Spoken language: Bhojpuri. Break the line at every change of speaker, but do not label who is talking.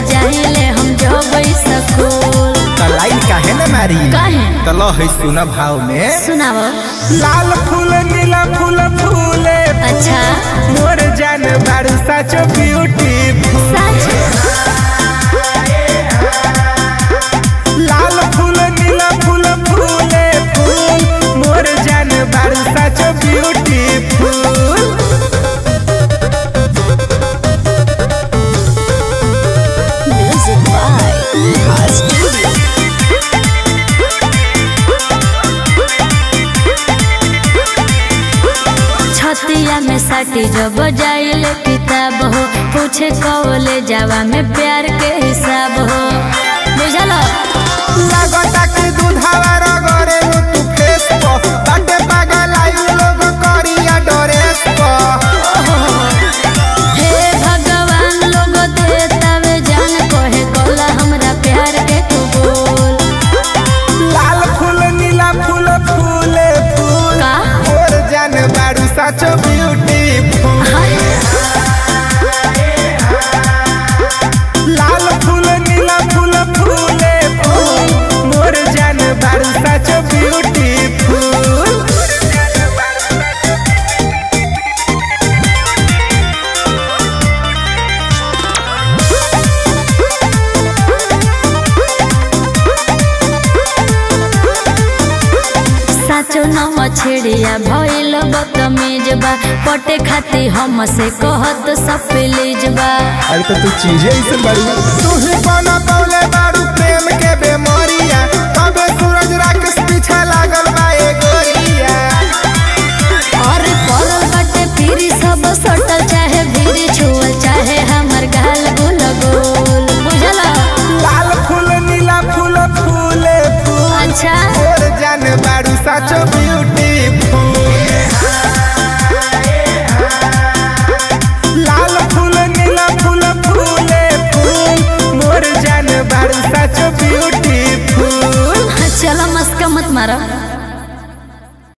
जाइले हम जब स्कूल
तलाई काहे न मारी
काहे
तलो है सुन भाव में
सुनाओ
लाल फूल नीला फूल फूले
अच्छा
मोर जान बारू साचो ब्यूटी
सच
लाल फूल नीला फूल फूले फूल मोर जान बारू साचो ब्यूटी फूल
म्यूजिक बाय स्टूडियो छतिया में साटी जब जाइले किताब हो पूछे कौले जावा में प्यार के हिसाब हो बुझल
लागता कि दूधावा रगरे तू फेस पर बाटे पागल आई लोग करिया ड्रेस पर
हे भगवान लोग देतावे जान कहे कोला हमरा प्यार के तू बोल
लाल फूल नीला फूल फूले फूल
का
मोर जान बारू साचो ब्यूटी लाल फूल नीला फूल फूले फूल मोर जान बारू साचो ब्यूटी फूल
साचो नव छेड़िया भइल बदतमीज बा पटे खाती हम से कहत सब प्लीज बा
अरे तो तू चीजें ऐसे बड़ी तू ही बना पौले बारू प्रेम के बेमारिया तबे सूरज राकेश पीछे लागल बा ए गोरिया
और पड़ल बाटे फिरी सब सटल चाहे भीरी छुअल चाहे हमर गाल गुल गोल बुझला
लाल फूल नीला फूल फूले फूल
अच्छा
मोर जान बारू साचो ब्यूटी लाल फूल नीला फूल फूले फूल मोर जान बारू साचो ब्यूटी फूल
चलो मस्का मत मारो